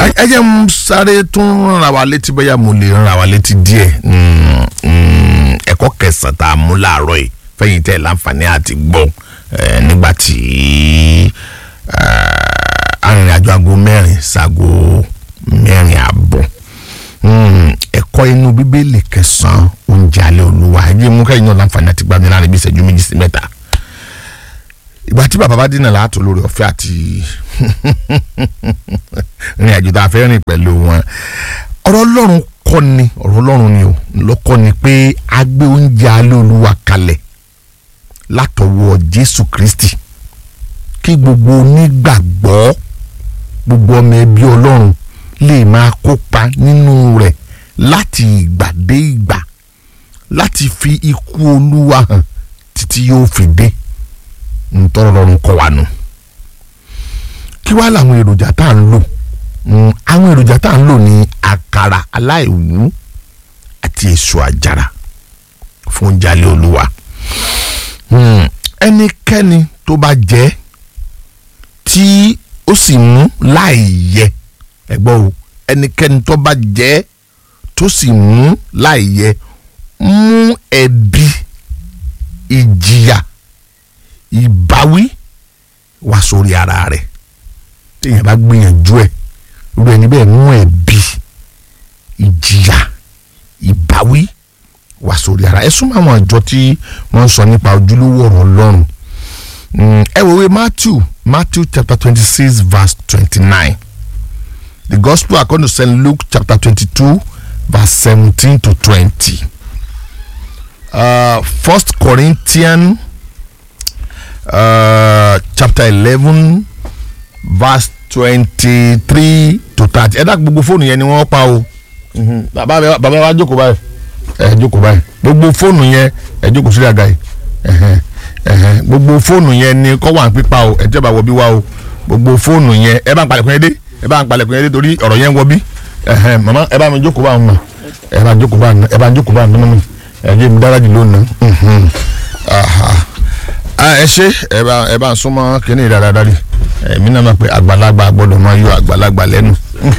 ẹ- ẹ jẹ́ ń sáré tún rán wa létí bóyá mo lè rán wa létí díẹ̀ Mm, mm, ẹ̀kọ́ kẹsàn-án tá a mú láàárọ̀ yìí fẹ́yìn tẹ́ ẹ̀ láǹfààní àti gbọ́ eh, nígbà tí eh, arìnrìnàjò aago mẹ́rin sago mẹ́rin àbọ̀ Mm, ẹ̀kọ́ inú bíbélì kẹsàn-án oúnjẹ alẹ́ olúwa ẹ jẹ́ mú kẹ́yìn náà láǹfààní àti gbàgbé láàrin bí ìṣẹ́jú méjì sí mẹ́ta ìgbà tí bàbá bá dínà láàtò lórí ọ̀fẹ́ àti rìn àjò tá a fẹ́ rìn pẹ̀lú wọn ọ̀rọ̀ ọlọ́run kọ́ ni ọ̀rọ̀ ọlọ́run ni o lọ́kọ́ ni pé a gbé oúnjẹ alẹ́ olúwa kalẹ̀ látọwọ́ jésù kristi kí gbogbo onígbàgbọ́ gbogbo ọmọ ẹbí ọlọ́run lè máa kópa nínú rẹ̀ láti ìgbà dé ìgbà láti fi ikú olúwa hàn títí yóò fi dé ntọ́rọ̀ lọ́run kọ́ wa nù. kí wàá làwọn èròjà tá à ń lò Mm, àwọn èròjà tá à ń lò ní àkàrà aláìwú àti èso àjàrà fún oúnjẹ alẹ́ olúwa. Mm, ẹnikẹ́ni tó bá jẹ́ tí ó sì mú láì yẹ ẹgbọ́n o ẹnikẹ́ni tó bá jẹ́ tó sì mú láì yẹ mú ẹ̀bi ìjìyà ìbáwí wá sórí ara rẹ̀ téèyàn bá gbìyànjú ẹ̀ irú ẹni bẹ́ẹ̀ mú ẹ̀bi ìjìyà ìbáwí wá sórí ara ẹ súnmọ́ àwọn àjọ tí wọ́n ń sọ nípa ojúlówó ọ̀rọ̀ ọlọ́run Mm, ẹ wòwe Matthew Matthew chapter twenty six verse twenty nine the gospel according to St Luke chapter twenty two verse seventeen to twenty uh, First Corinthians uh, chapter eleven verse twenty-three to thirty ẹ dá gbogbo fóònù yẹn ni wọ́n pa o Mhm. bàbá mi bàbá wa jókòó báyìí ẹ jókòó báyìí gbogbo fóònù yẹn ẹ jókòó sílẹ̀ àga yìí ẹhẹn, ẹhẹn. gbogbo fóònù yẹn ni kọ́ wà ń pípa o ẹ jẹ́ bá wọ bí wá o gbogbo fóònù yẹn ẹ bá ń palẹ̀kùn yẹn dé ẹ bá ń palẹ̀kùn yẹn dé torí ọ̀rọ̀ yẹn wọ bí ẹhẹn, màmá ẹ bá mi jókòó bá ń nà ẹ bá ń jókòó bá ń nà ẹ bá ń jókòó bá ń nà mọ́ mi ẹ jẹ́ mi dára jù lónìí. Mhm. Aha ah ẹ ṣe ẹ bá ẹ bá ń súnmọ́ kínní dáradára ẹ̀mí náà máa pe àgbàlagbà gbọ́dọ̀ máa yọ àgbàlagbà lẹ́nu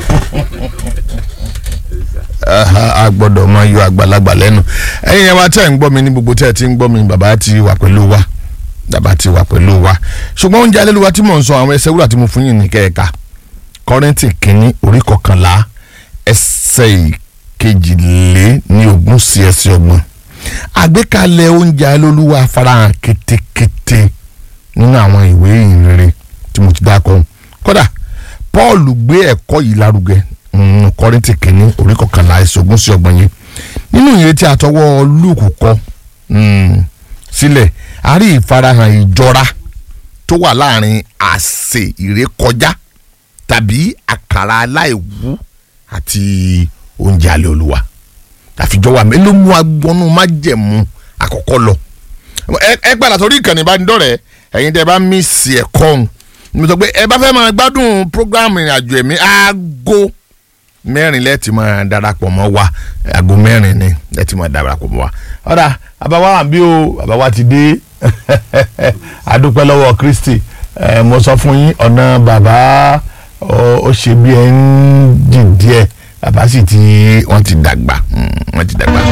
Aha, a gbọ́dọ̀ máa yọ àgbàlagbà lẹ́nu ẹ̀yin ẹ̀ wá tẹ́ ẹ̀ ń gbọ́ mi ní gbogbo tẹ́ ẹ̀ ti ń gbọ́ mi bàbá ti wà pẹ̀lú wa bàbá ti wà pẹ̀lú wa ṣùgbọ́n oúnjẹ alẹ́lúwa tí mò ń sọ àwọn ẹsẹ̀ wúrà tí mo fún yín ní kẹ́ẹ̀ka kọ́rẹ́ǹtì kínní orí kọkànlá ẹsẹ̀ ìkejìlé ní ogún sí ẹsẹ̀ ọgbọ̀n àgbékalẹ̀ oúnjẹ alólùwà farahàn kétékété nínú àwọn ìwé ìrere tí mo ti dákọ̀ kódà paul gbé ẹ̀kọ́ yìí lárugẹ nínú kọ́rìntì kìíní orí kọkànlá ẹsẹ̀ ogún sí ọgbọ̀n yẹn nínú ìwé tí àtọwọ́ lúùkù kọ mm, sílẹ̀ a rí ìfarahàn ìjọra tó wà láàrin àsè ìrékọjá tàbí àkàrà aláìwú àti oúnjẹ alẹ́ olúwa àfijọ́ wa mélòó mú agbọ́nú májẹ̀mú àkọ́kọ́ lọ. ẹ ẹ gbàdá sórí ìkànnì ìbánidọ́rẹ̀ẹ́ ẹ̀yin tẹ́ ẹ bá mí sí ẹ̀kọ́ ọ̀hún mo sọ pé ẹ bá fẹ́ máa gbádùn programu ìrìnàjò ẹ̀mí aago mẹ́rin lẹ́ẹ̀tì máa darapọ̀ mọ́ wa aago mẹ́rin ni lẹ́ẹ̀tì máa darapọ̀ mọ́ wa. ọ̀dà àbáwá àbí o àbáwá ti dé adúpẹ́ lọ́wọ́ Kristi ẹ mo sọ fún yín ọ̀nà bàbá ó ó ṣe bí ẹ ń jìn díẹ̀ bàbá sì ti wọ́n ti dàgbà mm, wọ́n ti dàgbà.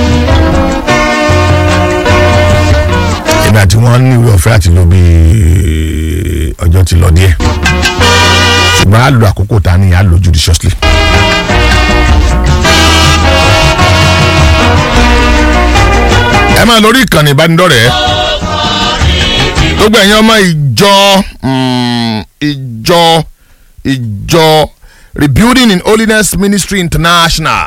èmi àti wọn ní ìwé ọ̀fẹ́ àti lò bí ọjọ́ ti lọ díẹ̀ ṣùgbọ́n a lo àkókò tá a ní a lò judiciously. ẹ máa lórí ìkànnì ìbánidọ́rẹ̀ẹ́ gbogbo ẹ̀yin ọmọ ìjọ mm, ìjọ ìjọ rebuilding in holiness ministry international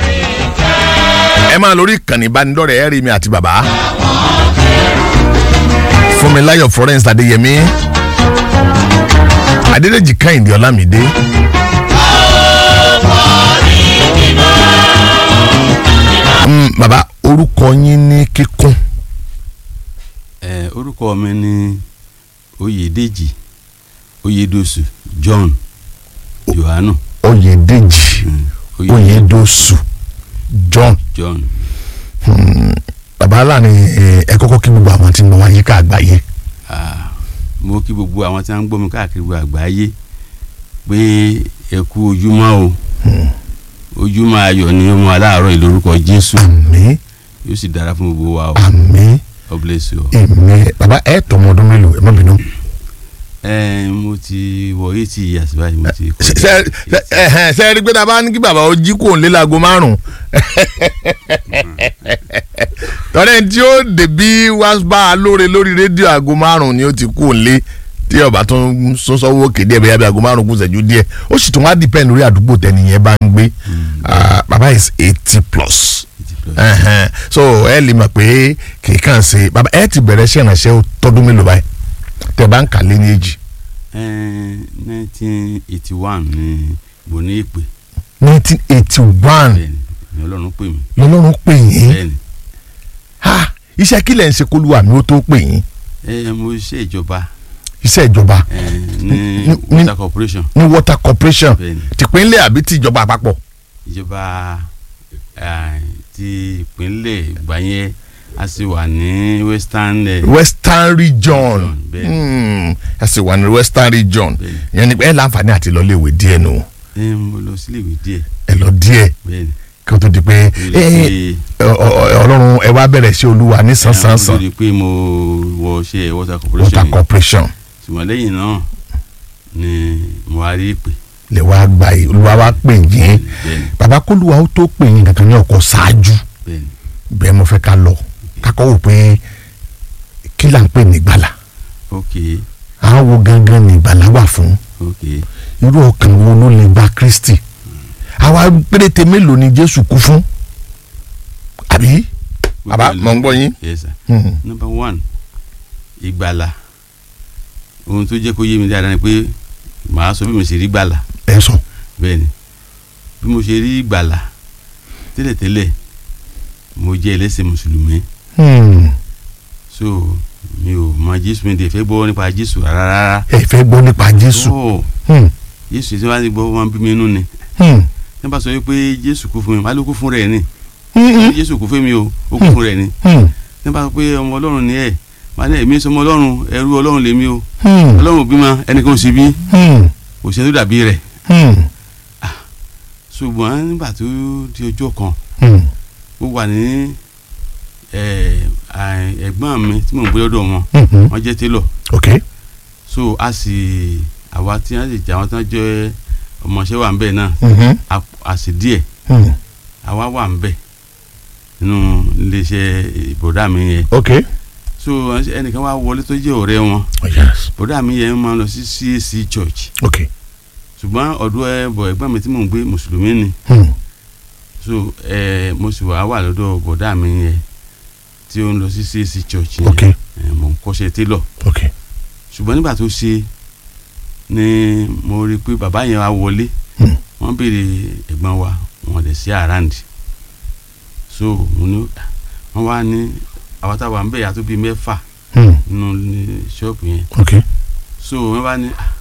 ẹ máa lórí ìkànnì ìbánidọ́rẹ̀ẹ́ ẹ rí mi àti bàbá fúnmiláyọ̀ florence adéyẹmí adédèjì kẹ́hìndé ọlámídé. Mm, bàbá orúkọ yín ní kíkún ẹ orúkọ mi ni oyèdèjì oyèdòsù john johannu oyèdèjì Oyè- oyèdòsù john john bàbá aláàánú ẹ kọ́kọ́ kí gbogbo àwọn tí ń bọ̀ wá yíká àgbáyé Ah, mo kí gbogbo àwọn tí wọ́n ń gbọ́ mi káàkiri gbogbo àgbáyé pé ẹ kú ojúmọ́ o ojúmọ́ ayọ̀ ni ó mú aláàárọ̀ yìí lórúkọ jésù àmín yóò sì dára fún gbogbo wa o àmín God bless you o. èmi bàbá ẹ tọmọ ọdún mélòó ẹ má bínú. ẹ mo ti wọ eighty years báyìí mo ti ṣe ṣe ṣe ṣe rí i pé tá a bá ní kí bàbá ó jí kò ń lé láago márùn tọ́lẹ̀ tí ó débí wá bá a lóore lórí rédíò aago márùn ni ó ti kú ń lé tí ọba tó ń sọ́sọ́wọ́ kéde ẹ̀ bẹ́ẹ̀ bí aago márùn kù ṣẹ́jú díẹ̀ ó sì tún wá dìpẹ́ lórí àdúgbò tẹ́niyẹn bá ń gbé Ah, bàbá is eighty plus Ẹhẹn. so ẹ lè mọ̀ pé kì í kàn ṣe bàbá ẹ ti bẹ̀rẹ̀ ṣe ìrànṣẹ́ tọdún mélòó báyìí tẹ bá ń kà lé ní èjì nineteen eighty one ni mo ní ìpè nineteen eighty one bẹ́ẹ̀ni ni ọlọ́run pè mí lọ́lọ́run pè yín bẹ́ẹ̀ni ha iṣẹ́ kílẹ̀ ń ṣe kólúwa mi ó tó pè yín ẹ mo ṣe ìjọba iṣẹ́ ìjọba ẹ ní Ní- ní- water corporation ní water corporation bẹ́ẹ̀ni tìpínlẹ̀ àbí tìjọba àpapọ̀ ìjọba eh, ti ìpínlẹ̀ ìgbà yẹn a sì wà ní western eh, western region bẹ́ẹ̀ni. Hmm, ẹ sì wà ní western region bẹ́ẹ̀ni yẹn ni pé ẹ láǹfààní àti lọ léèwé díẹ̀ nù ẹ mo lọ sílé ìwé díẹ̀ ẹ lọ díẹ̀ bẹ́ẹ̀ni kí o tó di pé Mo ẹ, lè ẹ, ọ- ọ- ọlọ́run ẹ wá bẹ̀rẹ̀ sí olúwa ní pe- sánsánsán mo lè pé mo wọ ṣe water water corporation yìí. corporation ṣùgbọ́n lẹ́yìn náà ni mo wá rí ìpè lè wá gba yìí olúwa wá pè yín bẹ́ẹ̀ni bàbá kólúwa ó tó pè yín kankan ní ọkọ̀ ṣáájú bẹ́ẹ̀ni bẹ́ẹ̀ mo fẹ́ ká lọ kakọ́ wò pé kí là ń pè ní ìgbàlà ok àwọn wo gangan ní ìgbàlà wà fún ok irú ọkàn wo ló lè gba Kristi àwa péréte mélòó ni Jésù kú fún àbí bàbá mọ̀ ń gbọ́ yín. yes sir Hmm. number one ìgbàlà ohun tó jẹ́ kó yé mi dáadáa ni pé màá sọ bí mo ṣe rí gbàlà ẹ sọ bẹ́ẹ̀ ni bí mo ṣe rí gbàlà tẹ́lẹ̀tẹ́lẹ̀ mo jẹ́ ẹlẹ́sìn mùsùlùmí Hmm. so mi ò mọ jésù mi dẹ̀ fẹ́ gbọ́ nípa jésù rárá rárá ẹ fẹ́ gbọ́ nípa Jésù Oh, Hmm. jésù tí wọ́n ti gbọ́ wọn bí mi nú ni Hmm. ní bá sọ wípé jésù kú fún mi wọ́n á ló kú fún rẹ̀ ni Hmm. jésù kú fún mi o ó kú fún rẹ̀ ni Hmm. ní bá sọ pé ọmọ ọlọ́run ni ẹ̀ wọ́n á ní èmi sọmọ ọlọ́run ẹrú ọlọ́run lèmi o Hmm. ọlọ́run ò bímọ ẹnìkan ò sì bí Hmm. kò sí ẹni tó dàbí rẹ̀ Hmm. ṣùgbọ́n nígbà tó di ọjọ́ kan Hmm. mo wà ní ẹ, à- ẹ̀gbọ́n mi tí mò ń gbé lọ́dọ̀ wọn Hmm. wọ́n jẹ́ télọ̀ ok so a sì àwa tí wọ́n sì jẹ́ àwọn tí wọ́n jẹ́ ọmọọṣẹ́ wà ń bẹ̀ náà Hmm. a- a sì díẹ̀ Hmm. àwa wà ń bẹ̀ nínú iléeṣẹ́ ìbòdà mi yẹn ok so ẹnìkan wá wọlé tó jẹ́ ọ̀rẹ́ wọn oh, yes bòdà mi yẹn máa ń lọ sí CAC church ok ṣùgbọ́n ọ̀dọ̀ ẹ bọ̀ ẹ̀gbọ́n mi tí mò ń gbé mùsùlùmí ni Hmm. so ẹ mo sì wá wà lọ́dọ̀ bọ̀dá mi yẹn tí ó ń lọ sí CAC church yẹn ok ẹ, mo ń kọ́ṣẹ́ télọ̀ ok ṣùgbọ́n nígbà tó ṣe ni mo rí i pé bàbá yẹn wá wọlé Hmm. wọ́n béèrè ẹ̀gbọ́n wa wọ́n lè sí àràǹdì so mo ní wọ́n wá ní àwọn táwa ń bẹ̀ yàtọ̀ bíi mẹ́fà Hmm. nínú ní ṣọ́ọ̀bù yẹn ok so wọ́n bá ní "Ah,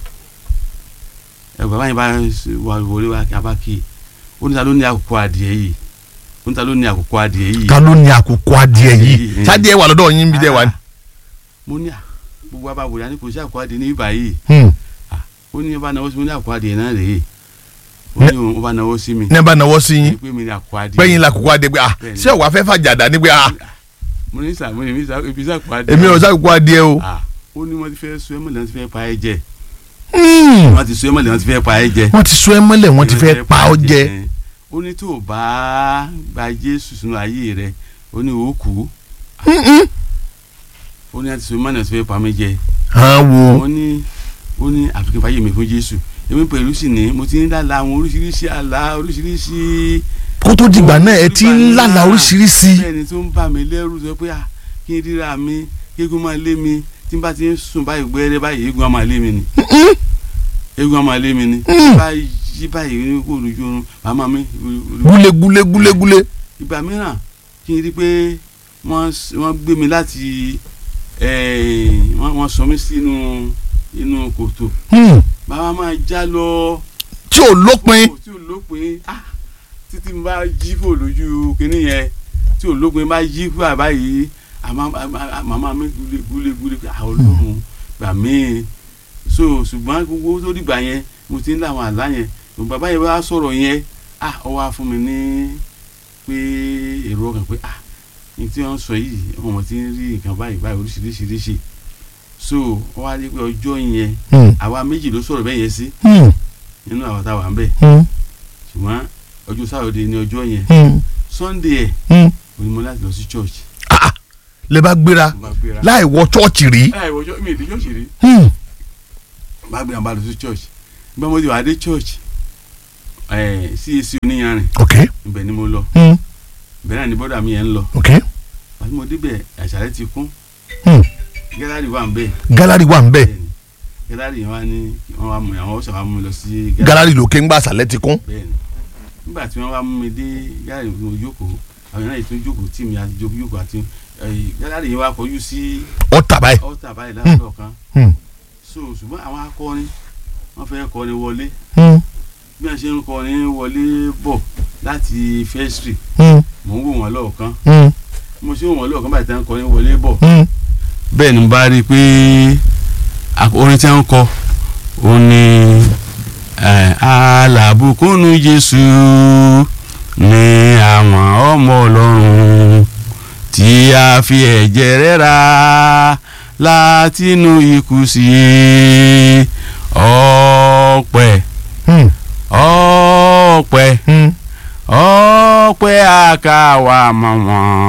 ẹ bàbá yẹn bá wà wọlé wá abá kí i ó ní ta ló ní àkókò adìẹ yìí ó ní ta ló ní àkókò adìẹ yìí ta ló ní àkókò adìẹ yìí Yìí. sádìẹ wà lọ́dọ̀ yín bí dẹ wà ní. mo ní à gbogbo abáwòrán a ní kò sí àkókò adìẹ ní ibà yìí Hmm. ó ní ọba náwó sí mi ní àkókò adìẹ náà rèé ó ní òun ọba náwó sí mi ní ẹ bá nawọ́ sí yín pé mi ní àkókò adìẹ pẹ́yìn la kókó adìẹ pé ah Bẹ́ẹ̀ni. ṣé ọ̀wá fẹ́ fàjàdà ni pé ah mo ní sà mo ní sà ebi sà àkókò adìẹ èmi ò sàkókò adìẹ o. Ah, ó ní wọ́n ti fẹ́ sọ ẹ́ mọ̀lẹ́ wọ́n ti fẹ́ pa ẹ́ jẹ Hmm. wọ́n ti sọ ẹ́ mọ̀lẹ́ wọ́n ti fẹ́ pa ẹ́ jẹ wọ́n ti sọ ẹ mọ́lẹ̀ wọ́n ti fẹ́ pa ọ́ jẹ. ẹ́. ó ní tó o bá gba Jésù sínú ayé rẹ ó ní o kú Hmm-hmm. ó ní àti sọ ẹ́ mọ̀lẹ́ wọ́n ti fẹ́ pa mí jẹ hàn wo ó ní ó ní àfikún fàyè mi fún Jésù èmi pẹ̀lú sì ní mo ti ń lálà àwọn oríṣiríṣi àlá oríṣiríṣi kó tó dìgbà náà ẹ ti ń lálàá oríṣiríṣi. bẹ́ẹ̀ni tó ń bà mí lẹ́rù sọ pé à kí n ríra mi kí eégún máa lé mi tí n bá ti ń sùn báyìí gbẹ́rẹ́ báyìí eégún á máa lé mi ni Hmm. eégún á máa lé mi ni tí n bá yí báyìí ní kò lójú oorun màmá mi gúlé gúlé gúlé gúlé. ìgbà mìíràn kí n rí pé wọ́n s- wọ́n gbé mi láti eh, wọ́n wọ́n sọ mí sínú inú kòtò Hmm. màmá máa já lọ tí ò lópin. tí ò lópin ah títí n bá jí fò lójú kínní yẹn tí ò lópin bá jí fò àbáyé àmọ́ màmá mi gúlé gúlé gúlé àwọn olóhùn gbà mí so ṣùgbọ́n gbogbo tó dìgbà yẹn mo ti ń láwọn àlá yẹn bàbá yìí wá sọ̀rọ̀ yẹn ah ọ wá fún mi ní pé èrò ọkàn pé ah ní tí wọ́n sọ yìí ọmọ tí ń rí nǹkan báyìí báyìí oríṣiríṣiríṣi so ọ wá rí pé ọjọ́ yẹn Hmm. àwa méjì ló sọ̀rọ̀ bẹ́ẹ̀ yẹn sí Hmm. nínú àwọn táwa ń bẹ̀ Hmm. ṣùgbọ́n ọjọ́ sáwọ́dẹ ní ọjọ́ yẹn Hmm. sunday ẹ̀ Hmm. òní mo láti lọ sí church Ah, ah. lè bá gbéra mo bá gbéra láì wọ chọ́ọ̀chì rí. láì wọjọ́ mi ìdí church rí Hmm. mo bá gbéra mo bá lọ sí church nígbà mo ti wà dé church ẹ̀ CAC oníyanrìn ok. ibẹ̀ ni mo lọ Hmm. ibẹ̀ náà ni bọ́dà mi yẹn ń lọ ok. àti mo débẹ̀ àṣàlẹ̀ ti kún Hmm. gẹ́lárì wà ń bẹ̀ galari wà ń bẹ̀ bẹ́ẹ̀ni gẹ́lárì yẹn wá ní wọ́n wá mú mi àwọn ọ̀sẹ̀ wá mú mi lọ sí galari lókè ńgbà sàlẹ̀ ti kún. bẹ́ẹ̀ni nígbà tí wọ́n wá mú mi dé gẹ́lárì mo jókòó àwọn yẹn náà tún jókòó tí mi àti jókòó jókòó àti eh, gẹ́lárì yẹn wá kọjú sí ọ̀tà báyìí. ọ́tà báyìí lásìkò kan Hmm. so ṣùgbọ́n àwọn akọrin wọ́n fẹ́ kọrin wọlé Hmm. bí wọ́n ṣe ń kọrin wọlé bọ̀ láti fẹ́sítì Hmm. mò ń wò wọ́n lọ́ọ̀kan Hmm. mo ṣe wò wọ́n lọ́ọ̀kan báyìí tí wọ́n kọrin wọlé bọ̀ Hmm. bẹ́ẹ̀ ni mo bá rí i pé a- orin tí wọ́n ń kọ òun ni eh, alábùkúnú Jésù ní àwọn ọmọ Ọlọ́run tí a fi ẹ̀jẹ̀ rẹ̀ rà látinú ikú sí ọpẹ́ Hmm. ọpẹ́ Hmm. ọpẹ́ àkàwà mọ̀ wọ́n.